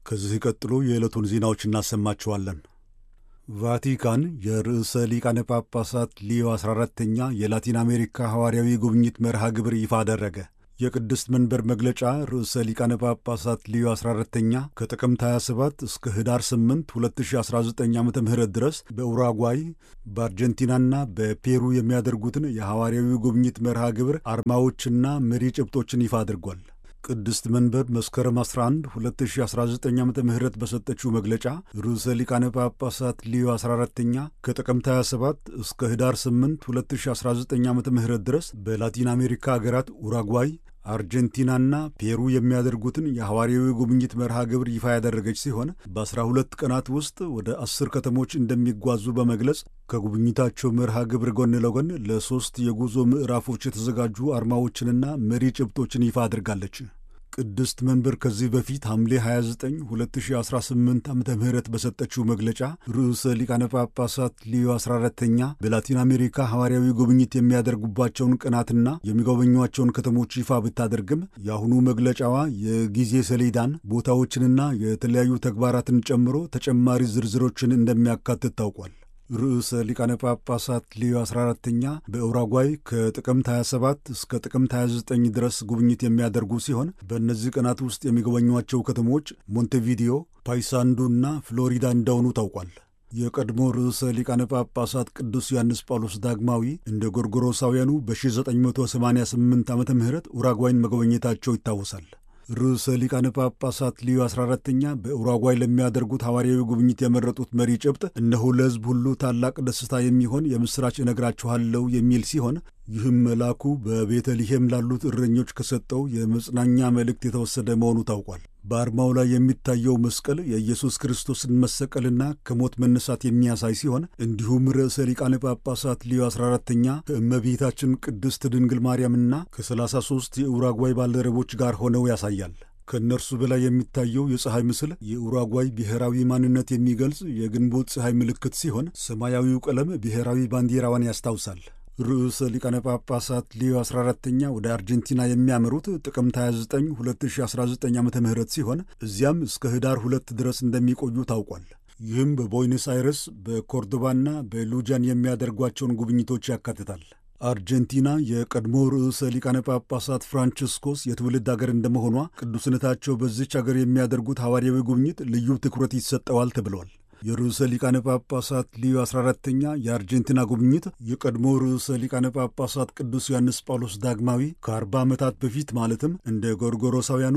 ከዚህ ቀጥሎ የዕለቱን ዜናዎች እናሰማችኋለን። ቫቲካን የርዕሰ ሊቃነ ጳጳሳት ሊዮ 14ተኛ የላቲን አሜሪካ ሐዋርያዊ ጉብኝት መርሃ ግብር ይፋ አደረገ። የቅድስት መንበር መግለጫ ርዕሰ ሊቃነ ጳጳሳት ሊዮ 14ተኛ ከጥቅምት 27 እስከ ህዳር 8 2019 ዓ ም ድረስ በኡራጓይ በአርጀንቲናና በፔሩ የሚያደርጉትን የሐዋርያዊ ጉብኝት መርሃ ግብር አርማዎችና መሪ ጭብጦችን ይፋ አድርጓል። ቅድስት መንበር መስከረም 11 2019 ዓ ም በሰጠችው መግለጫ ርዕሰ ሊቃነ ጳጳሳት ሊዮ 14ተኛ ከጥቅምት 27 እስከ ህዳር 8 2019 ዓ ም ድረስ በላቲን አሜሪካ አገራት ኡራጓይ አርጀንቲናና ፔሩ የሚያደርጉትን የሐዋርያዊ ጉብኝት መርሃ ግብር ይፋ ያደረገች ሲሆን በአስራ ሁለት ቀናት ውስጥ ወደ አስር ከተሞች እንደሚጓዙ በመግለጽ ከጉብኝታቸው መርሃ ግብር ጎን ለጎን ለሦስት የጉዞ ምዕራፎች የተዘጋጁ አርማዎችንና መሪ ጭብጦችን ይፋ አድርጋለች። ቅድስት መንበር ከዚህ በፊት ሐምሌ 29 2018 ዓ ም በሰጠችው መግለጫ ርዕሰ ሊቃነ ጳጳሳት ሊዮ 14ተኛ በላቲን አሜሪካ ሐዋርያዊ ጉብኝት የሚያደርጉባቸውን ቀናትና የሚጎበኟቸውን ከተሞች ይፋ ብታደርግም የአሁኑ መግለጫዋ የጊዜ ሰሌዳን፣ ቦታዎችንና የተለያዩ ተግባራትን ጨምሮ ተጨማሪ ዝርዝሮችን እንደሚያካትት ታውቋል። ርዕሰ ሊቃነ ጳጳሳት ሊዮ 14ተኛ በኡራጓይ ከጥቅምት 27 እስከ ጥቅምት 29 ድረስ ጉብኝት የሚያደርጉ ሲሆን በእነዚህ ቀናት ውስጥ የሚጎበኟቸው ከተሞች ሞንቴቪዲዮ፣ ፓይሳንዱ እና ፍሎሪዳ እንደሆኑ ታውቋል። የቀድሞ ርዕሰ ሊቃነ ጳጳሳት ቅዱስ ዮሐንስ ጳውሎስ ዳግማዊ እንደ ጎርጎሮሳውያኑ በ1988 ዓ ም ኡራጓይን መጎበኘታቸው ይታወሳል። ርዕሰ ሊቃነ ጳጳሳት ሊዮ 14ተኛ በኡራጓይ ለሚያደርጉት ሐዋርያዊ ጉብኝት የመረጡት መሪ ጭብጥ እነሆ ለሕዝብ ሁሉ ታላቅ ደስታ የሚሆን የምሥራች እነግራችኋለሁ የሚል ሲሆን ይህም መልአኩ በቤተልሔም ላሉት እረኞች ከሰጠው የመጽናኛ መልእክት የተወሰደ መሆኑ ታውቋል። በአርማው ላይ የሚታየው መስቀል የኢየሱስ ክርስቶስን መሰቀልና ከሞት መነሳት የሚያሳይ ሲሆን እንዲሁም ርዕሰ ሊቃነ ጳጳሳት ሊዮ 14ተኛ ከእመቤታችን ቅድስት ድንግል ማርያምና ከ33 የኡራጓይ ባልደረቦች ጋር ሆነው ያሳያል። ከእነርሱ በላይ የሚታየው የፀሐይ ምስል የኡራጓይ ብሔራዊ ማንነት የሚገልጽ የግንቦት ፀሐይ ምልክት ሲሆን ሰማያዊው ቀለም ብሔራዊ ባንዲራዋን ያስታውሳል። ርዕሰ ሊቃነ ጳጳሳት ሊዮ 14ተኛ ወደ አርጀንቲና የሚያመሩት ጥቅምት 29 2019 ዓ ም ሲሆን እዚያም እስከ ህዳር ሁለት ድረስ እንደሚቆዩ ታውቋል። ይህም በቦይነስ አይረስ በኮርዶባና በሉጃን የሚያደርጓቸውን ጉብኝቶች ያካትታል። አርጀንቲና የቀድሞ ርዕሰ ሊቃነ ጳጳሳት ፍራንቺስኮስ የትውልድ አገር እንደመሆኗ ቅዱስነታቸው በዚች አገር የሚያደርጉት ሐዋርያዊ ጉብኝት ልዩ ትኩረት ይሰጠዋል ተብሏል። የርዕሰ ሊቃነ ጳጳሳት ሊዮ 14ተኛ የአርጀንቲና ጉብኝት የቀድሞ ርዕሰ ሊቃነ ጳጳሳት ቅዱስ ዮሐንስ ጳውሎስ ዳግማዊ ከ40 ዓመታት በፊት ማለትም እንደ ጎርጎሮሳውያኑ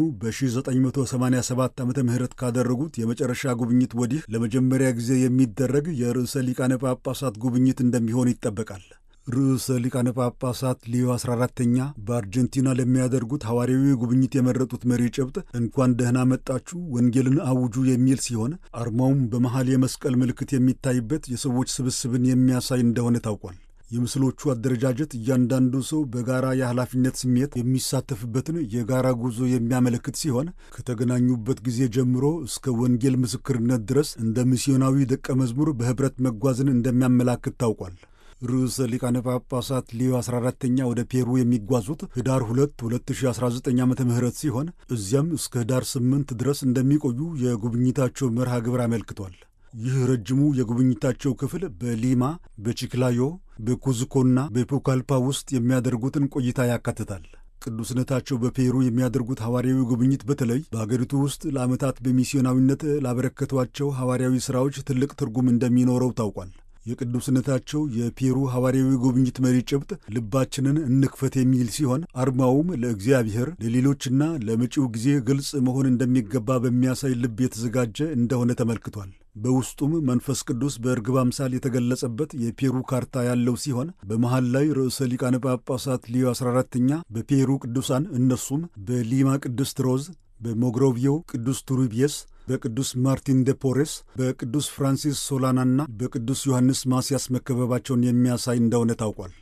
በ1987 ዓ ም ካደረጉት የመጨረሻ ጉብኝት ወዲህ ለመጀመሪያ ጊዜ የሚደረግ የርዕሰ ሊቃነ ጳጳሳት ጉብኝት እንደሚሆን ይጠበቃል። ርዕሰ ሊቃነ ጳጳሳት ሊዮ 14ተኛ በአርጀንቲና ለሚያደርጉት ሐዋርያዊ ጉብኝት የመረጡት መሪ ጭብጥ እንኳን ደህና መጣችሁ ወንጌልን አውጁ የሚል ሲሆን አርማውም በመሃል የመስቀል ምልክት የሚታይበት የሰዎች ስብስብን የሚያሳይ እንደሆነ ታውቋል። የምስሎቹ አደረጃጀት እያንዳንዱ ሰው በጋራ የኃላፊነት ስሜት የሚሳተፍበትን የጋራ ጉዞ የሚያመለክት ሲሆን ከተገናኙበት ጊዜ ጀምሮ እስከ ወንጌል ምስክርነት ድረስ እንደ ሚስዮናዊ ደቀ መዝሙር በኅብረት መጓዝን እንደሚያመላክት ታውቋል። ርዕሰ ሊቃነ ጳጳሳት ሊዮ 14ተኛ ወደ ፔሩ የሚጓዙት ህዳር 2 2019 ዓ ም ሲሆን እዚያም እስከ ህዳር 8 ድረስ እንደሚቆዩ የጉብኝታቸው መርሃ ግብር አመልክቷል። ይህ ረጅሙ የጉብኝታቸው ክፍል በሊማ፣ በቺክላዮ፣ በኩዝኮና በፑካልፓ ውስጥ የሚያደርጉትን ቆይታ ያካትታል። ቅዱስነታቸው በፔሩ የሚያደርጉት ሐዋርያዊ ጉብኝት በተለይ በአገሪቱ ውስጥ ለዓመታት በሚስዮናዊነት ላበረከቷቸው ሐዋርያዊ ሥራዎች ትልቅ ትርጉም እንደሚኖረው ታውቋል። የቅዱስነታቸው የፔሩ ሐዋርያዊ ጉብኝት መሪ ጭብጥ ልባችንን እንክፈት የሚል ሲሆን አርማውም ለእግዚአብሔር ለሌሎችና ለመጪው ጊዜ ግልጽ መሆን እንደሚገባ በሚያሳይ ልብ የተዘጋጀ እንደሆነ ተመልክቷል። በውስጡም መንፈስ ቅዱስ በእርግብ አምሳል የተገለጸበት የፔሩ ካርታ ያለው ሲሆን በመሃል ላይ ርዕሰ ሊቃነ ጳጳሳት ሊዮ 14ተኛ በፔሩ ቅዱሳን እነሱም በሊማ ቅድስት ሮዝ፣ በሞግሮቪዮ ቅዱስ ቱሩቢየስ በቅዱስ ማርቲን ደ ፖሬስ በቅዱስ ፍራንሲስ ሶላናና በቅዱስ ዮሐንስ ማስያስ መከበባቸውን የሚያሳይ እንደሆነ ታውቋል።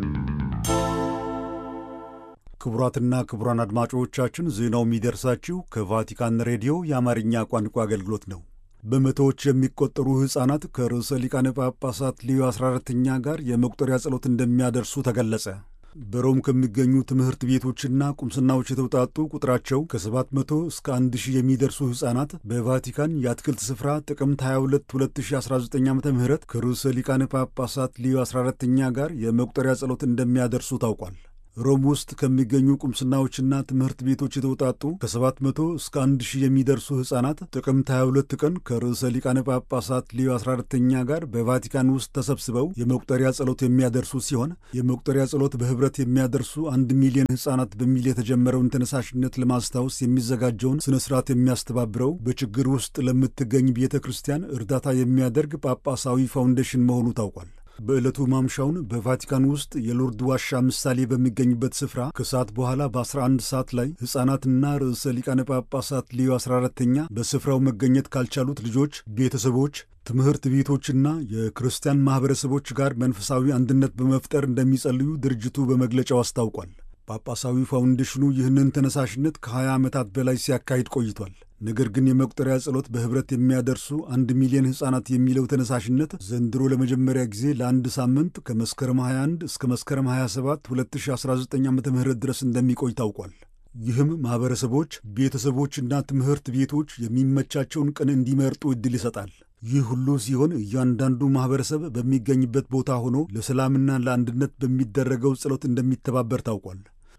ክቡራትና ክቡራን አድማጮቻችን ዜናው የሚደርሳችሁ ከቫቲካን ሬዲዮ የአማርኛ ቋንቋ አገልግሎት ነው። በመቶዎች የሚቆጠሩ ሕፃናት ከርዕሰ ሊቃነ ጳጳሳት ሊዮ 14ተኛ ጋር የመቁጠሪያ ጸሎት እንደሚያደርሱ ተገለጸ። በሮም ከሚገኙ ትምህርት ቤቶችና ቁምስናዎች የተውጣጡ ቁጥራቸው ከ700 እስከ 1000 የሚደርሱ ሕፃናት በቫቲካን የአትክልት ስፍራ ጥቅምት 22 2019 ዓ ም ከርዕሰ ሊቃነ ጳጳሳት ሊዮ 14ኛ ጋር የመቁጠሪያ ጸሎት እንደሚያደርሱ ታውቋል። ሮም ውስጥ ከሚገኙ ቁምስናዎችና ትምህርት ቤቶች የተውጣጡ ከ700 እስከ 1000 የሚደርሱ ሕፃናት ጥቅምት 22 ቀን ከርዕሰ ሊቃነ ጳጳሳት ሊዮ 14ተኛ ጋር በቫቲካን ውስጥ ተሰብስበው የመቁጠሪያ ጸሎት የሚያደርሱ ሲሆን የመቁጠሪያ ጸሎት በኅብረት የሚያደርሱ አንድ ሚሊዮን ሕፃናት በሚል የተጀመረውን ተነሳሽነት ለማስታወስ የሚዘጋጀውን ሥነ ሥርዓት የሚያስተባብረው በችግር ውስጥ ለምትገኝ ቤተ ክርስቲያን እርዳታ የሚያደርግ ጳጳሳዊ ፋውንዴሽን መሆኑ ታውቋል። በዕለቱ ማምሻውን በቫቲካን ውስጥ የሎርድ ዋሻ ምሳሌ በሚገኝበት ስፍራ ከሰዓት በኋላ በ11 ሰዓት ላይ ሕፃናትና ርዕሰ ሊቃነ ጳጳሳት ሊዮ 14ተኛ በስፍራው መገኘት ካልቻሉት ልጆች፣ ቤተሰቦች፣ ትምህርት ቤቶችና የክርስቲያን ማኅበረሰቦች ጋር መንፈሳዊ አንድነት በመፍጠር እንደሚጸልዩ ድርጅቱ በመግለጫው አስታውቋል። ጳጳሳዊ ፋውንዴሽኑ ይህንን ተነሳሽነት ከ20 ዓመታት በላይ ሲያካሂድ ቆይቷል። ነገር ግን የመቁጠሪያ ጸሎት በኅብረት የሚያደርሱ አንድ ሚሊዮን ሕፃናት የሚለው ተነሳሽነት ዘንድሮ ለመጀመሪያ ጊዜ ለአንድ ሳምንት ከመስከረም 21 እስከ መስከረም 27 2019 ዓ ም ድረስ እንደሚቆይ ታውቋል። ይህም ማኅበረሰቦች፣ ቤተሰቦችና ትምህርት ቤቶች የሚመቻቸውን ቀን እንዲመርጡ ዕድል ይሰጣል። ይህ ሁሉ ሲሆን እያንዳንዱ ማኅበረሰብ በሚገኝበት ቦታ ሆኖ ለሰላምና ለአንድነት በሚደረገው ጸሎት እንደሚተባበር ታውቋል።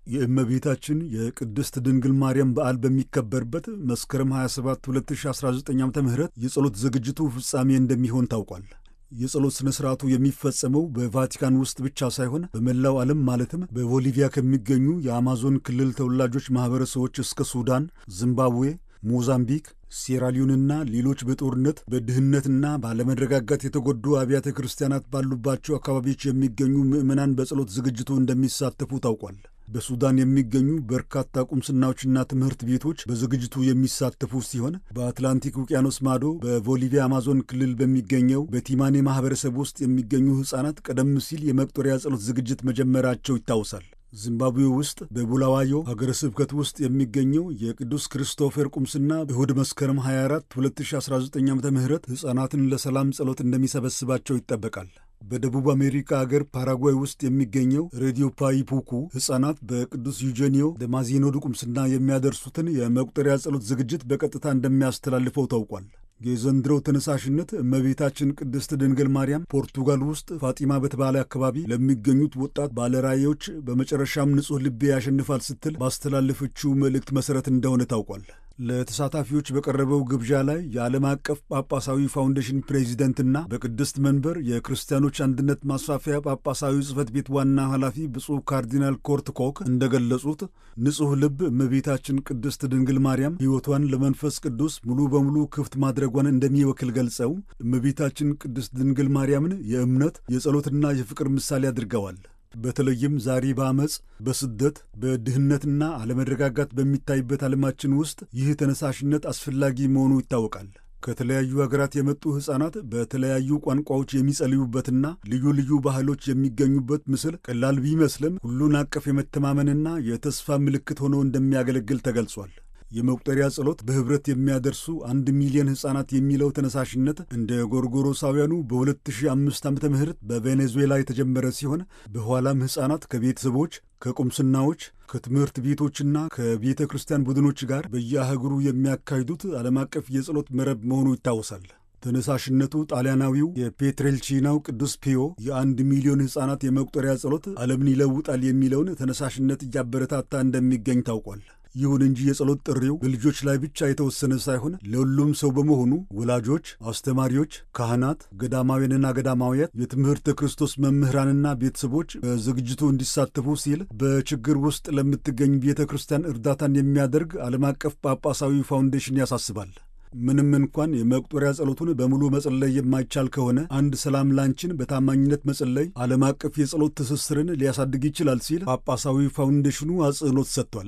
የእመቤታችን የቅድስት ድንግል ማርያም በዓል በሚከበርበት መስከረም 27 2019 ዓ ም የጸሎት ዝግጅቱ ፍጻሜ እንደሚሆን ታውቋል። የጸሎት ሥነ ሥርዓቱ የሚፈጸመው በቫቲካን ውስጥ ብቻ ሳይሆን በመላው ዓለም ማለትም በቦሊቪያ ከሚገኙ የአማዞን ክልል ተወላጆች ማኅበረሰቦች እስከ ሱዳን፣ ዚምባብዌ፣ ሞዛምቢክ ሴራሊዮንና ሌሎች በጦርነት በድህነትና ባለመረጋጋት የተጎዱ አብያተ ክርስቲያናት ባሉባቸው አካባቢዎች የሚገኙ ምዕመናን በጸሎት ዝግጅቱ እንደሚሳተፉ ታውቋል። በሱዳን የሚገኙ በርካታ ቁምስናዎችና ትምህርት ቤቶች በዝግጅቱ የሚሳተፉ ሲሆን በአትላንቲክ ውቅያኖስ ማዶ በቦሊቪያ አማዞን ክልል በሚገኘው በቲማኔ ማኅበረሰብ ውስጥ የሚገኙ ሕፃናት ቀደም ሲል የመቁጠሪያ ጸሎት ዝግጅት መጀመራቸው ይታወሳል። ዚምባብዌ ውስጥ በቡላዋዮ ሀገረ ስብከት ውስጥ የሚገኘው የቅዱስ ክርስቶፌር ቁምስና እሁድ መስከረም 24 2019 ዓ ም ሕፃናትን ለሰላም ጸሎት እንደሚሰበስባቸው ይጠበቃል። በደቡብ አሜሪካ አገር ፓራጓይ ውስጥ የሚገኘው ሬዲዮ ፓይፑኩ ሕፃናት በቅዱስ ዩጄኒዮ ደማዚኖዱ ቁምስና የሚያደርሱትን የመቁጠሪያ ጸሎት ዝግጅት በቀጥታ እንደሚያስተላልፈው ታውቋል። የዘንድሮው ተነሳሽነት እመቤታችን ቅድስት ድንግል ማርያም ፖርቱጋል ውስጥ ፋጢማ በተባለ አካባቢ ለሚገኙት ወጣት ባለራእዮች በመጨረሻም ንጹሕ ልቤ ያሸንፋል ስትል ባስተላለፈችው መልእክት መሠረት እንደሆነ ታውቋል። ለተሳታፊዎች በቀረበው ግብዣ ላይ የዓለም አቀፍ ጳጳሳዊ ፋውንዴሽን ፕሬዚደንትና በቅድስት መንበር የክርስቲያኖች አንድነት ማስፋፊያ ጳጳሳዊ ጽሕፈት ቤት ዋና ኃላፊ ብፁዕ ካርዲናል ኮርት ኮክ እንደገለጹት ንጹሕ ልብ እመቤታችን ቅድስት ድንግል ማርያም ሕይወቷን ለመንፈስ ቅዱስ ሙሉ በሙሉ ክፍት ማድረጓን እንደሚወክል ገልጸው እመቤታችን ቅድስት ድንግል ማርያምን የእምነት የጸሎትና የፍቅር ምሳሌ አድርገዋል። በተለይም ዛሬ በአመፅ በስደት በድህነትና አለመረጋጋት በሚታይበት ዓለማችን ውስጥ ይህ ተነሳሽነት አስፈላጊ መሆኑ ይታወቃል። ከተለያዩ ሀገራት የመጡ ሕፃናት በተለያዩ ቋንቋዎች የሚጸልዩበትና ልዩ ልዩ ባህሎች የሚገኙበት ምስል ቀላል ቢመስልም ሁሉን አቀፍ የመተማመንና የተስፋ ምልክት ሆኖ እንደሚያገለግል ተገልጿል። የመቁጠሪያ ጸሎት በኅብረት የሚያደርሱ አንድ ሚሊዮን ሕፃናት የሚለው ተነሳሽነት እንደ ጎርጎሮሳውያኑ በ2005 ዓ ም በቬኔዙዌላ የተጀመረ ሲሆን በኋላም ሕፃናት ከቤተሰቦች፣ ከቁምስናዎች፣ ከትምህርት ቤቶችና ከቤተ ክርስቲያን ቡድኖች ጋር በየአህጉሩ የሚያካሂዱት ዓለም አቀፍ የጸሎት መረብ መሆኑ ይታወሳል። ተነሳሽነቱ ጣሊያናዊው የፔትሬልቺናው ቅዱስ ፒዮ የአንድ ሚሊዮን ሕፃናት የመቁጠሪያ ጸሎት ዓለምን ይለውጣል የሚለውን ተነሳሽነት እያበረታታ እንደሚገኝ ታውቋል። ይሁን እንጂ የጸሎት ጥሪው በልጆች ላይ ብቻ የተወሰነ ሳይሆን ለሁሉም ሰው በመሆኑ ወላጆች፣ አስተማሪዎች፣ ካህናት፣ ገዳማውያንና ገዳማውያት፣ የትምህርተ ክርስቶስ መምህራንና ቤተሰቦች በዝግጅቱ እንዲሳተፉ ሲል በችግር ውስጥ ለምትገኝ ቤተ ክርስቲያን እርዳታን የሚያደርግ ዓለም አቀፍ ጳጳሳዊ ፋውንዴሽን ያሳስባል። ምንም እንኳን የመቁጠሪያ ጸሎቱን በሙሉ መጸለይ የማይቻል ከሆነ አንድ ሰላም ላንቺን በታማኝነት መጸለይ ዓለም አቀፍ የጸሎት ትስስርን ሊያሳድግ ይችላል ሲል ጳጳሳዊ ፋውንዴሽኑ አጽንኦት ሰጥቷል።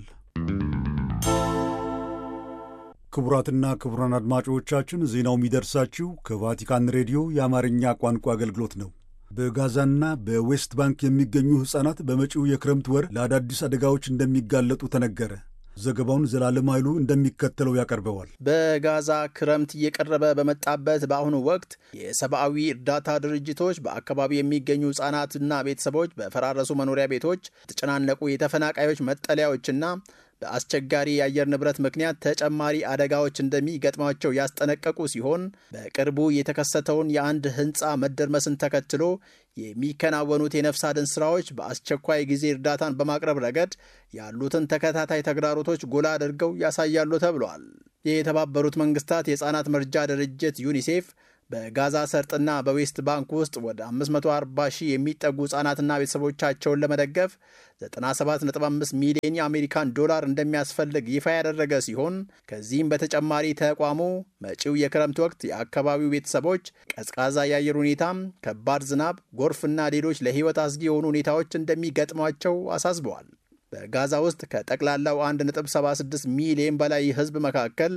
ክቡራትና ክቡራን አድማጮቻችን ዜናው የሚደርሳችሁ ከቫቲካን ሬዲዮ የአማርኛ ቋንቋ አገልግሎት ነው። በጋዛና በዌስት ባንክ የሚገኙ ሕፃናት በመጪው የክረምት ወር ለአዳዲስ አደጋዎች እንደሚጋለጡ ተነገረ። ዘገባውን ዘላለም ኃይሉ እንደሚከተለው ያቀርበዋል። በጋዛ ክረምት እየቀረበ በመጣበት በአሁኑ ወቅት የሰብአዊ እርዳታ ድርጅቶች በአካባቢው የሚገኙ ሕጻናትና ቤተሰቦች በፈራረሱ መኖሪያ ቤቶች፣ የተጨናነቁ የተፈናቃዮች መጠለያዎችና በአስቸጋሪ የአየር ንብረት ምክንያት ተጨማሪ አደጋዎች እንደሚገጥሟቸው ያስጠነቀቁ ሲሆን በቅርቡ የተከሰተውን የአንድ ሕንፃ መደርመስን ተከትሎ የሚከናወኑት የነፍስ አድን ስራዎች በአስቸኳይ ጊዜ እርዳታን በማቅረብ ረገድ ያሉትን ተከታታይ ተግዳሮቶች ጎላ አድርገው ያሳያሉ ተብሏል። የተባበሩት መንግስታት የሕፃናት መርጃ ድርጅት ዩኒሴፍ በጋዛ ሰርጥና በዌስት ባንክ ውስጥ ወደ 540 ሺህ የሚጠጉ ሕፃናትና ቤተሰቦቻቸውን ለመደገፍ 97.5 ሚሊዮን የአሜሪካን ዶላር እንደሚያስፈልግ ይፋ ያደረገ ሲሆን ከዚህም በተጨማሪ ተቋሙ መጪው የክረምት ወቅት የአካባቢው ቤተሰቦች ቀዝቃዛ የአየር ሁኔታም፣ ከባድ ዝናብ፣ ጎርፍና ሌሎች ለሕይወት አስጊ የሆኑ ሁኔታዎች እንደሚገጥሟቸው አሳስበዋል። በጋዛ ውስጥ ከጠቅላላው 1.76 ሚሊዮን በላይ ህዝብ መካከል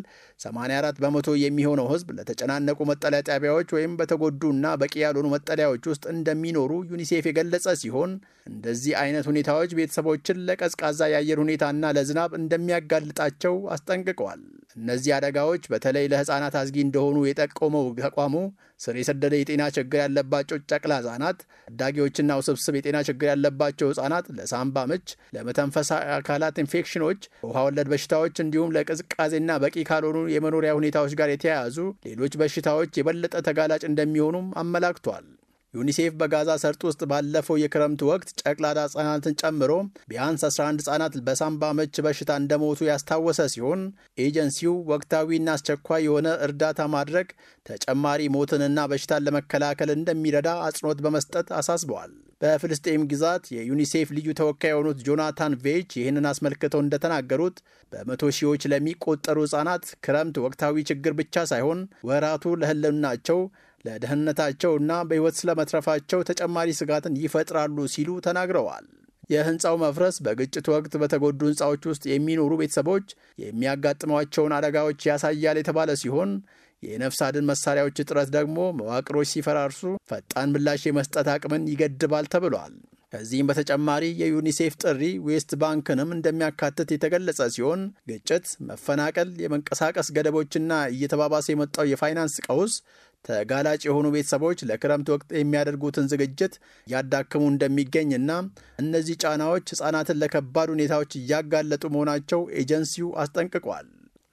84 በመቶ የሚሆነው ህዝብ ለተጨናነቁ መጠለያ ጣቢያዎች ወይም በተጎዱና በቂ ያልሆኑ መጠለያዎች ውስጥ እንደሚኖሩ ዩኒሴፍ የገለጸ ሲሆን እንደዚህ አይነት ሁኔታዎች ቤተሰቦችን ለቀዝቃዛ የአየር ሁኔታና ለዝናብ እንደሚያጋልጣቸው አስጠንቅቀዋል። እነዚህ አደጋዎች በተለይ ለህፃናት አስጊ እንደሆኑ የጠቆመው ተቋሙ ስር የሰደደ የጤና ችግር ያለባቸው ጨቅላ ህጻናት፣ ታዳጊዎችና ውስብስብ የጤና ችግር ያለባቸው ህጻናት ለሳምባ ምች፣ ለመተንፈሳ አካላት ኢንፌክሽኖች፣ ውሃ ወለድ በሽታዎች እንዲሁም ለቅዝቃዜና በቂ ካልሆኑ የመኖሪያ ሁኔታዎች ጋር የተያያዙ ሌሎች በሽታዎች የበለጠ ተጋላጭ እንደሚሆኑም አመላክቷል። ዩኒሴፍ በጋዛ ሰርጥ ውስጥ ባለፈው የክረምት ወቅት ጨቅላዳ ህጻናትን ጨምሮ ቢያንስ 11 ህጻናት በሳምባ ምች በሽታ እንደሞቱ ያስታወሰ ሲሆን ኤጀንሲው ወቅታዊና አስቸኳይ የሆነ እርዳታ ማድረግ ተጨማሪ ሞትንና በሽታን ለመከላከል እንደሚረዳ አጽንኦት በመስጠት አሳስበዋል። በፍልስጤም ግዛት የዩኒሴፍ ልዩ ተወካይ የሆኑት ጆናታን ቬጅ ይህንን አስመልክተው እንደተናገሩት በመቶ ሺዎች ለሚቆጠሩ ህጻናት ክረምት ወቅታዊ ችግር ብቻ ሳይሆን ወራቱ ለህልውናቸው ለደህንነታቸውና በሕይወት ስለመትረፋቸው ተጨማሪ ስጋትን ይፈጥራሉ ሲሉ ተናግረዋል። የህንፃው መፍረስ በግጭት ወቅት በተጎዱ ህንፃዎች ውስጥ የሚኖሩ ቤተሰቦች የሚያጋጥሟቸውን አደጋዎች ያሳያል የተባለ ሲሆን የነፍስ አድን መሳሪያዎች እጥረት ደግሞ መዋቅሮች ሲፈራርሱ ፈጣን ምላሽ የመስጠት አቅምን ይገድባል ተብሏል። ከዚህም በተጨማሪ የዩኒሴፍ ጥሪ ዌስት ባንክንም እንደሚያካትት የተገለጸ ሲሆን ግጭት፣ መፈናቀል፣ የመንቀሳቀስ ገደቦችና እየተባባሰ የመጣው የፋይናንስ ቀውስ ተጋላጭ የሆኑ ቤተሰቦች ለክረምት ወቅት የሚያደርጉትን ዝግጅት እያዳከሙ እንደሚገኝና እነዚህ ጫናዎች ሕፃናትን ለከባድ ሁኔታዎች እያጋለጡ መሆናቸው ኤጀንሲው አስጠንቅቋል።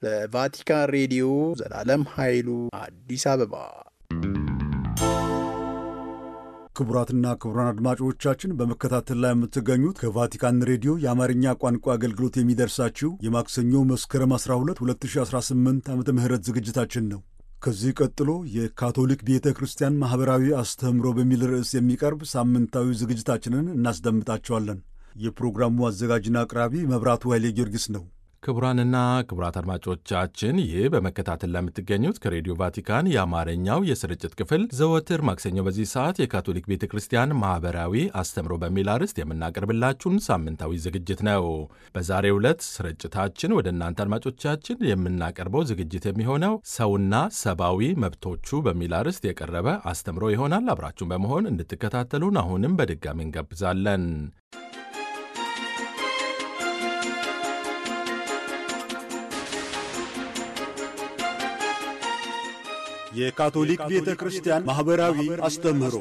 ለቫቲካን ሬዲዮ ዘላለም ኃይሉ አዲስ አበባ። ክቡራትና ክቡራን አድማጮቻችን በመከታተል ላይ የምትገኙት ከቫቲካን ሬዲዮ የአማርኛ ቋንቋ አገልግሎት የሚደርሳችሁ የማክሰኞ መስከረም 12 2018 ዓ ም ዝግጅታችን ነው። ከዚህ ቀጥሎ የካቶሊክ ቤተ ክርስቲያን ማኅበራዊ አስተምህሮ በሚል ርዕስ የሚቀርብ ሳምንታዊ ዝግጅታችንን እናስደምጣቸዋለን። የፕሮግራሙ አዘጋጅና አቅራቢ መብራቱ ኃይሌ ጊዮርጊስ ነው። ክቡራንና ክቡራት አድማጮቻችን ይህ በመከታተል ላይ የምትገኙት ከሬዲዮ ቫቲካን የአማርኛው የስርጭት ክፍል ዘወትር ማክሰኞ በዚህ ሰዓት የካቶሊክ ቤተ ክርስቲያን ማኅበራዊ አስተምሮ በሚል አርዕስት የምናቀርብላችሁን ሳምንታዊ ዝግጅት ነው። በዛሬው ዕለት ስርጭታችን ወደ እናንተ አድማጮቻችን የምናቀርበው ዝግጅት የሚሆነው ሰውና ሰብአዊ መብቶቹ በሚል አርዕስት የቀረበ አስተምሮ ይሆናል። አብራችሁን በመሆን እንድትከታተሉን አሁንም በድጋሚ እንጋብዛለን። የካቶሊክ ቤተ ክርስቲያን ማኅበራዊ አስተምህሮ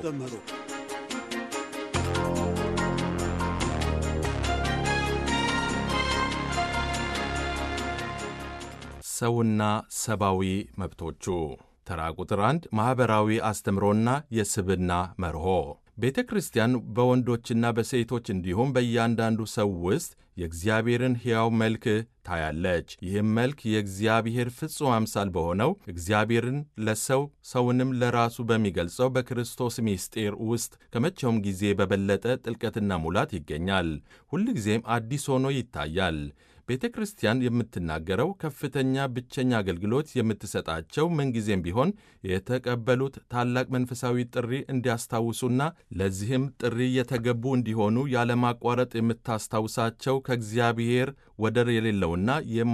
ሰውና ሰብአዊ መብቶቹ ተራ ቁጥር አንድ ማኅበራዊ አስተምሮና የስብና መርሆ ቤተ ክርስቲያን በወንዶችና በሴቶች እንዲሁም በእያንዳንዱ ሰው ውስጥ የእግዚአብሔርን ሕያው መልክ ታያለች። ይህም መልክ የእግዚአብሔር ፍጹም አምሳል በሆነው እግዚአብሔርን ለሰው ሰውንም ለራሱ በሚገልጸው በክርስቶስ ምስጢር ውስጥ ከመቼውም ጊዜ በበለጠ ጥልቀትና ሙላት ይገኛል። ሁልጊዜም አዲስ ሆኖ ይታያል። ቤተ ክርስቲያን የምትናገረው ከፍተኛ ብቸኛ አገልግሎት የምትሰጣቸው ምንጊዜም ቢሆን የተቀበሉት ታላቅ መንፈሳዊ ጥሪ እንዲያስታውሱና ለዚህም ጥሪ የተገቡ እንዲሆኑ ያለማቋረጥ የምታስታውሳቸው ከእግዚአብሔር ወደር የሌለውና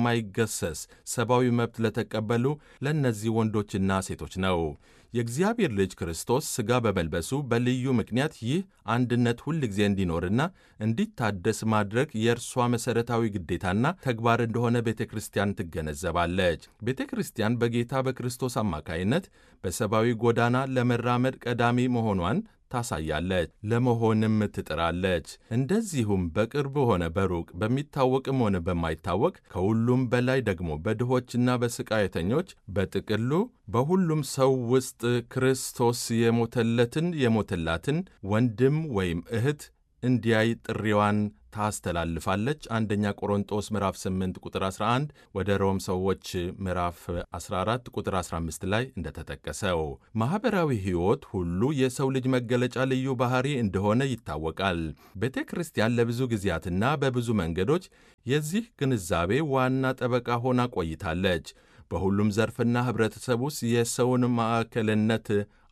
የማይገሰስ ሰብአዊ መብት ለተቀበሉ ለእነዚህ ወንዶችና ሴቶች ነው። የእግዚአብሔር ልጅ ክርስቶስ ሥጋ በመልበሱ በልዩ ምክንያት ይህ አንድነት ሁል ጊዜ እንዲኖርና እንዲታደስ ማድረግ የእርሷ መሠረታዊ ግዴታና ተግባር እንደሆነ ቤተ ክርስቲያን ትገነዘባለች። ቤተ ክርስቲያን በጌታ በክርስቶስ አማካይነት በሰብአዊ ጎዳና ለመራመድ ቀዳሚ መሆኗን ታሳያለች፣ ለመሆንም ትጥራለች። እንደዚሁም በቅርብ ሆነ በሩቅ በሚታወቅም ሆነ በማይታወቅ ከሁሉም በላይ ደግሞ በድሆችና በስቃየተኞች በጥቅሉ በሁሉም ሰው ውስጥ ክርስቶስ የሞተለትን የሞተላትን ወንድም ወይም እህት እንዲያይ ጥሪዋን ታስተላልፋለች። አንደኛ ቆሮንጦስ ምዕራፍ 8 ቁጥር 11 ወደ ሮም ሰዎች ምዕራፍ 14 ቁጥር 15 ላይ እንደተጠቀሰው ማኅበራዊ ሕይወት ሁሉ የሰው ልጅ መገለጫ ልዩ ባሕሪ እንደሆነ ይታወቃል። ቤተ ክርስቲያን ለብዙ ጊዜያትና በብዙ መንገዶች የዚህ ግንዛቤ ዋና ጠበቃ ሆና ቆይታለች። በሁሉም ዘርፍና ኅብረተሰብ ውስጥ የሰውን ማዕከልነት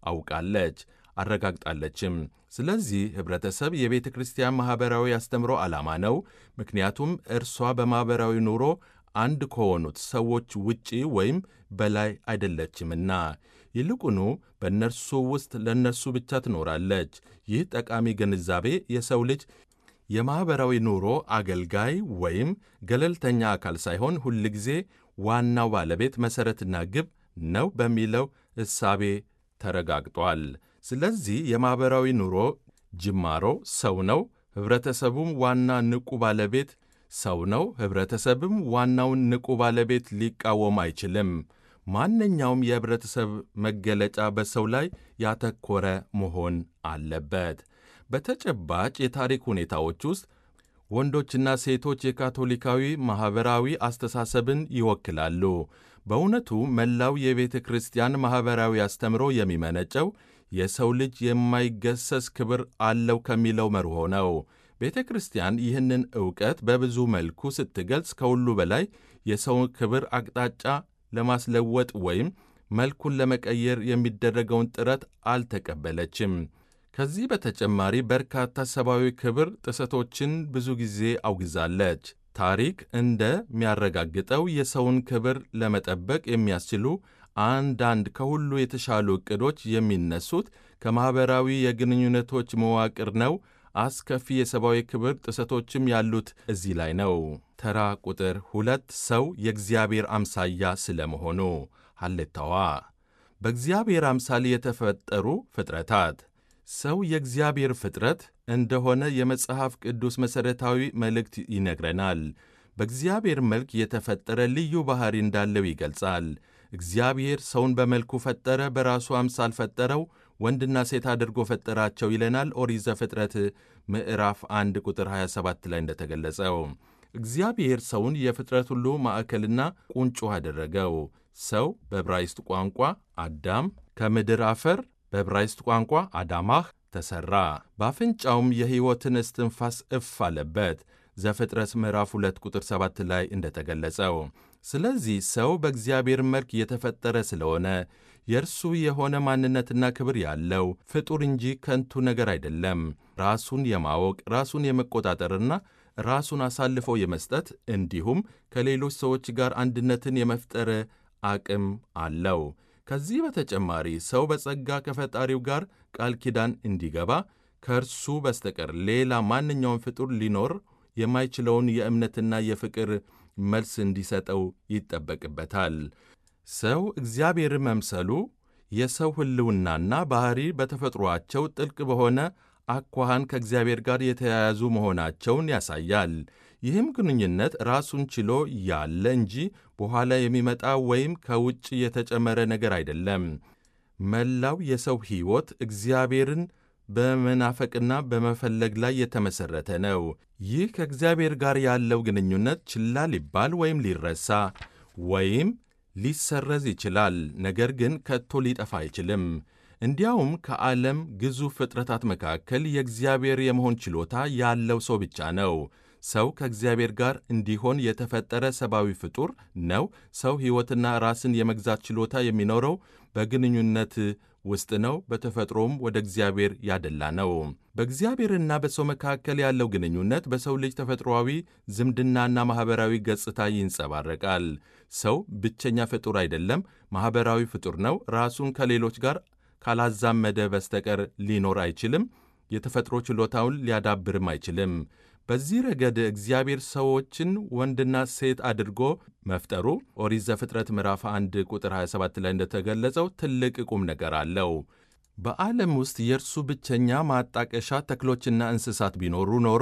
አውቃለች አረጋግጣለችም። ስለዚህ ኅብረተሰብ የቤተ ክርስቲያን ማኅበራዊ አስተምሮ ዓላማ ነው። ምክንያቱም እርሷ በማኅበራዊ ኑሮ አንድ ከሆኑት ሰዎች ውጪ ወይም በላይ አይደለችምና፣ ይልቁኑ በእነርሱ ውስጥ ለእነርሱ ብቻ ትኖራለች። ይህ ጠቃሚ ግንዛቤ የሰው ልጅ የማኅበራዊ ኑሮ አገልጋይ ወይም ገለልተኛ አካል ሳይሆን ሁልጊዜ ዋናው ባለቤት መሠረትና ግብ ነው በሚለው እሳቤ ተረጋግጧል። ስለዚህ የማኅበራዊ ኑሮ ጅማሮ ሰው ነው። ኅብረተሰቡም ዋና ንቁ ባለቤት ሰው ነው። ኅብረተሰብም ዋናውን ንቁ ባለቤት ሊቃወም አይችልም። ማንኛውም የኅብረተሰብ መገለጫ በሰው ላይ ያተኮረ መሆን አለበት። በተጨባጭ የታሪክ ሁኔታዎች ውስጥ ወንዶችና ሴቶች የካቶሊካዊ ማኅበራዊ አስተሳሰብን ይወክላሉ። በእውነቱ መላው የቤተ ክርስቲያን ማኅበራዊ አስተምሮ የሚመነጨው የሰው ልጅ የማይገሰስ ክብር አለው ከሚለው መርሆ ነው። ቤተ ክርስቲያን ይህንን ዕውቀት በብዙ መልኩ ስትገልጽ ከሁሉ በላይ የሰውን ክብር አቅጣጫ ለማስለወጥ ወይም መልኩን ለመቀየር የሚደረገውን ጥረት አልተቀበለችም። ከዚህ በተጨማሪ በርካታ ሰብአዊ ክብር ጥሰቶችን ብዙ ጊዜ አውግዛለች። ታሪክ እንደሚያረጋግጠው የሰውን ክብር ለመጠበቅ የሚያስችሉ አንዳንድ ከሁሉ የተሻሉ ዕቅዶች የሚነሱት ከማኅበራዊ የግንኙነቶች መዋቅር ነው። አስከፊ የሰብአዊ ክብር ጥሰቶችም ያሉት እዚህ ላይ ነው። ተራ ቁጥር ሁለት ሰው የእግዚአብሔር አምሳያ ስለመሆኑ ሐሌታዋ በእግዚአብሔር አምሳል የተፈጠሩ ፍጥረታት ሰው የእግዚአብሔር ፍጥረት እንደሆነ የመጽሐፍ ቅዱስ መሠረታዊ መልእክት ይነግረናል። በእግዚአብሔር መልክ የተፈጠረ ልዩ ባሕሪ እንዳለው ይገልጻል። እግዚአብሔር ሰውን በመልኩ ፈጠረ፣ በራሱ አምሳል ፈጠረው፣ ወንድና ሴት አድርጎ ፈጠራቸው ይለናል ኦሪት ዘፍጥረት ምዕራፍ 1 ቁጥር 27 ላይ እንደተገለጸው። እግዚአብሔር ሰውን የፍጥረት ሁሉ ማዕከልና ቁንጮ አደረገው። ሰው በዕብራይስጥ ቋንቋ አዳም ከምድር አፈር በዕብራይስጥ ቋንቋ አዳማህ ተሠራ፣ በአፍንጫውም የሕይወትን እስትንፋስ እፍ አለበት ዘፍጥረት ምዕራፍ 2 ቁጥር 7 ላይ እንደተገለጸው። ስለዚህ ሰው በእግዚአብሔር መልክ የተፈጠረ ስለሆነ የእርሱ የሆነ ማንነትና ክብር ያለው ፍጡር እንጂ ከንቱ ነገር አይደለም። ራሱን የማወቅ ራሱን የመቆጣጠርና ራሱን አሳልፎ የመስጠት እንዲሁም ከሌሎች ሰዎች ጋር አንድነትን የመፍጠር አቅም አለው። ከዚህ በተጨማሪ ሰው በጸጋ ከፈጣሪው ጋር ቃል ኪዳን እንዲገባ ከእርሱ በስተቀር ሌላ ማንኛውም ፍጡር ሊኖር የማይችለውን የእምነትና የፍቅር መልስ እንዲሰጠው ይጠበቅበታል። ሰው እግዚአብሔር መምሰሉ የሰው ሕልውናና ባሕሪ በተፈጥሮአቸው ጥልቅ በሆነ አኳኋን ከእግዚአብሔር ጋር የተያያዙ መሆናቸውን ያሳያል። ይህም ግንኙነት ራሱን ችሎ ያለ እንጂ በኋላ የሚመጣ ወይም ከውጭ የተጨመረ ነገር አይደለም። መላው የሰው ሕይወት እግዚአብሔርን በመናፈቅና በመፈለግ ላይ የተመሠረተ ነው። ይህ ከእግዚአብሔር ጋር ያለው ግንኙነት ችላ ሊባል ወይም ሊረሳ ወይም ሊሰረዝ ይችላል። ነገር ግን ከቶ ሊጠፋ አይችልም። እንዲያውም ከዓለም ግዙፍ ፍጥረታት መካከል የእግዚአብሔር የመሆን ችሎታ ያለው ሰው ብቻ ነው። ሰው ከእግዚአብሔር ጋር እንዲሆን የተፈጠረ ሰብአዊ ፍጡር ነው። ሰው ሕይወትና ራስን የመግዛት ችሎታ የሚኖረው በግንኙነት ውስጥ ነው። በተፈጥሮም ወደ እግዚአብሔር ያደላ ነው። በእግዚአብሔርና በሰው መካከል ያለው ግንኙነት በሰው ልጅ ተፈጥሮአዊ ዝምድናና ማኅበራዊ ገጽታ ይንጸባረቃል። ሰው ብቸኛ ፍጡር አይደለም፣ ማኅበራዊ ፍጡር ነው። ራሱን ከሌሎች ጋር ካላዛመደ በስተቀር ሊኖር አይችልም። የተፈጥሮ ችሎታውን ሊያዳብርም አይችልም። በዚህ ረገድ እግዚአብሔር ሰዎችን ወንድና ሴት አድርጎ መፍጠሩ ኦሪት ዘፍጥረት ምዕራፍ 1 ቁጥር 27 ላይ እንደተገለጸው ትልቅ ቁም ነገር አለው። በዓለም ውስጥ የእርሱ ብቸኛ ማጣቀሻ ተክሎችና እንስሳት ቢኖሩ ኖሮ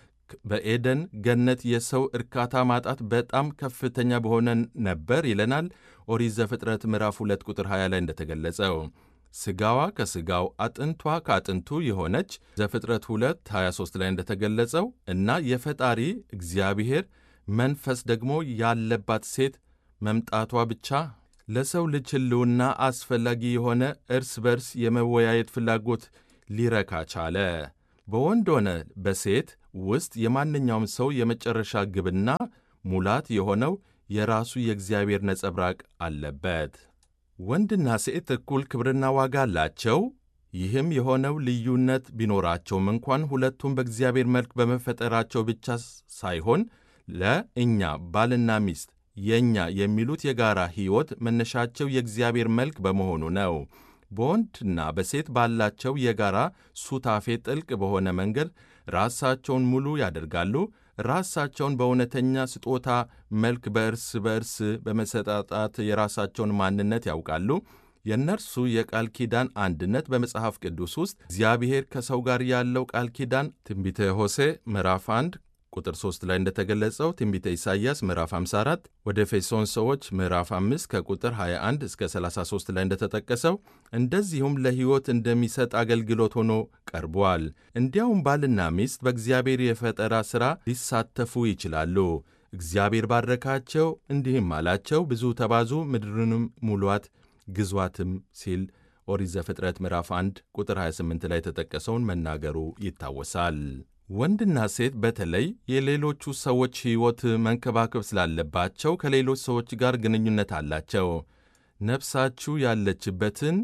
በኤደን ገነት የሰው እርካታ ማጣት በጣም ከፍተኛ በሆነ ነበር ይለናል ኦሪት ዘፍጥረት ምዕራፍ 2 ቁጥር 20 ላይ እንደተገለጸው ሥጋዋ ከሥጋው አጥንቷ ከአጥንቱ የሆነች ዘፍጥረት 2 23 ላይ እንደተገለጸው እና የፈጣሪ እግዚአብሔር መንፈስ ደግሞ ያለባት ሴት መምጣቷ ብቻ ለሰው ልጅ ሕልውና አስፈላጊ የሆነ እርስ በርስ የመወያየት ፍላጎት ሊረካ ቻለ። በወንድ ሆነ በሴት ውስጥ የማንኛውም ሰው የመጨረሻ ግብና ሙላት የሆነው የራሱ የእግዚአብሔር ነጸብራቅ አለበት። ወንድና ሴት እኩል ክብርና ዋጋ አላቸው። ይህም የሆነው ልዩነት ቢኖራቸውም እንኳን ሁለቱም በእግዚአብሔር መልክ በመፈጠራቸው ብቻ ሳይሆን ለእኛ ባልና ሚስት የእኛ የሚሉት የጋራ ሕይወት መነሻቸው የእግዚአብሔር መልክ በመሆኑ ነው። በወንድና በሴት ባላቸው የጋራ ሱታፌ ጥልቅ በሆነ መንገድ ራሳቸውን ሙሉ ያደርጋሉ። ራሳቸውን በእውነተኛ ስጦታ መልክ በእርስ በእርስ በመሰጣጣት የራሳቸውን ማንነት ያውቃሉ። የእነርሱ የቃል ኪዳን አንድነት በመጽሐፍ ቅዱስ ውስጥ እግዚአብሔር ከሰው ጋር ያለው ቃል ኪዳን ትንቢተ ሆሴ ምዕራፍ 1 ቁጥር 3 ላይ እንደተገለጸው ትንቢተ ኢሳይያስ ምዕራፍ 54 ወደ ኤፌሶን ሰዎች ምዕራፍ 5 ከቁጥር 21 እስከ 33 ላይ እንደተጠቀሰው እንደዚሁም ለሕይወት እንደሚሰጥ አገልግሎት ሆኖ ቀርቧል። እንዲያውም ባልና ሚስት በእግዚአብሔር የፈጠራ ሥራ ሊሳተፉ ይችላሉ። እግዚአብሔር ባረካቸው፣ እንዲህም አላቸው፣ ብዙ ተባዙ፣ ምድርንም ሙሏት፣ ግዟትም ሲል ኦሪት ዘፍጥረት ምዕራፍ 1 ቁጥር 28 ላይ የተጠቀሰውን መናገሩ ይታወሳል። ወንድና ሴት በተለይ የሌሎቹ ሰዎች ሕይወት መንከባከብ ስላለባቸው ከሌሎች ሰዎች ጋር ግንኙነት አላቸው። ነፍሳችሁ ያለችበትን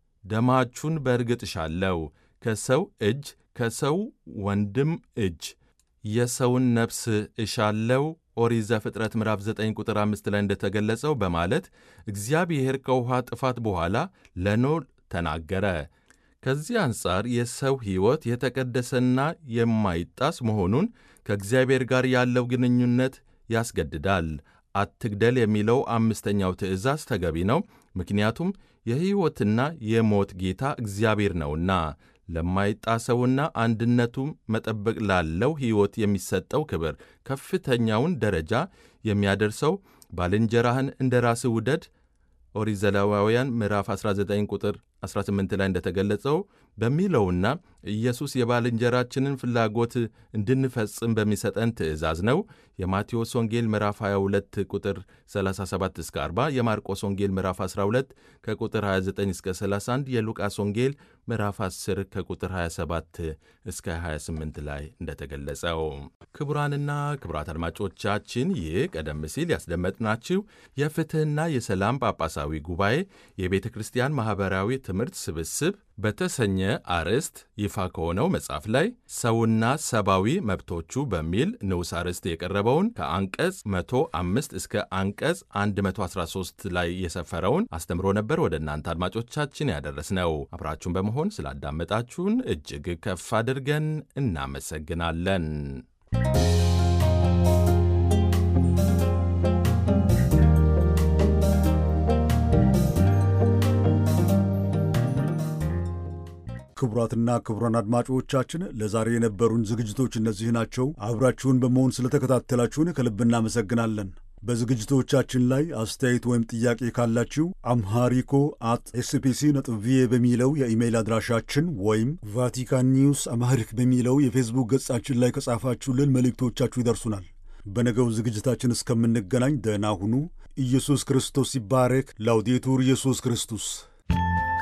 ደማችሁን በእርግጥ እሻለሁ፣ ከሰው እጅ ከሰው ወንድም እጅ የሰውን ነፍስ እሻለው ኦሪት ዘፍጥረት ምዕራፍ 9 ቁጥር 5 ላይ እንደተገለጸው በማለት እግዚአብሔር ከውኃ ጥፋት በኋላ ለኖህ ተናገረ። ከዚህ አንጻር የሰው ሕይወት የተቀደሰና የማይጣስ መሆኑን ከእግዚአብሔር ጋር ያለው ግንኙነት ያስገድዳል። አትግደል የሚለው አምስተኛው ትእዛዝ ተገቢ ነው፣ ምክንያቱም የሕይወትና የሞት ጌታ እግዚአብሔር ነውና። ለማይጣሰውና አንድነቱ መጠበቅ ላለው ሕይወት የሚሰጠው ክብር ከፍተኛውን ደረጃ የሚያደርሰው ባልንጀራህን እንደ ራስህ ውደድ ኦሪት ዘሌዋውያን ምዕራፍ 19 ቁጥር 18 ላይ እንደተገለጸው በሚለውና ኢየሱስ የባልንጀራችንን ፍላጎት እንድንፈጽም በሚሰጠን ትእዛዝ ነው። የማቴዎስ ወንጌል ምዕራፍ 22 ቁጥር 37 እስከ 40፣ የማርቆስ ወንጌል ምዕራፍ 12 ከቁጥር 29 እስከ 31፣ የሉቃስ ወንጌል ምዕራፍ 10 ከቁጥር 27 እስከ 28 ላይ እንደተገለጸው። ክቡራንና ክቡራት አድማጮቻችን ይህ ቀደም ሲል ያስደመጥናችሁ የፍትሕና የሰላም ጳጳሳዊ ጉባኤ የቤተ ክርስቲያን ማኅበራዊ ትምህርት ስብስብ በተሰኘ አርዕስት ይፋ ከሆነው መጽሐፍ ላይ ሰውና ሰብአዊ መብቶቹ በሚል ንዑስ አርዕስት የቀረበውን ከአንቀጽ 105 እስከ አንቀጽ 113 ላይ የሰፈረውን አስተምሮ ነበር ወደ እናንተ አድማጮቻችን ያደረስነው። አብራችሁን በመሆን ስላዳመጣችሁን እጅግ ከፍ አድርገን እናመሰግናለን። ክቡራትና ክቡራን አድማጮቻችን ለዛሬ የነበሩን ዝግጅቶች እነዚህ ናቸው። አብራችሁን በመሆን ስለተከታተላችሁን ከልብ እናመሰግናለን። በዝግጅቶቻችን ላይ አስተያየት ወይም ጥያቄ ካላችሁ አምሃሪኮ አት ኤስፒሲ ነጥብ ቪኦኤ በሚለው የኢሜይል አድራሻችን ወይም ቫቲካን ኒውስ አምሃሪክ በሚለው የፌስቡክ ገጻችን ላይ ከጻፋችሁልን መልእክቶቻችሁ ይደርሱናል። በነገው ዝግጅታችን እስከምንገናኝ ደህና ሁኑ። ኢየሱስ ክርስቶስ ይባረክ። ላውዴቱር ኢየሱስ ክርስቶስ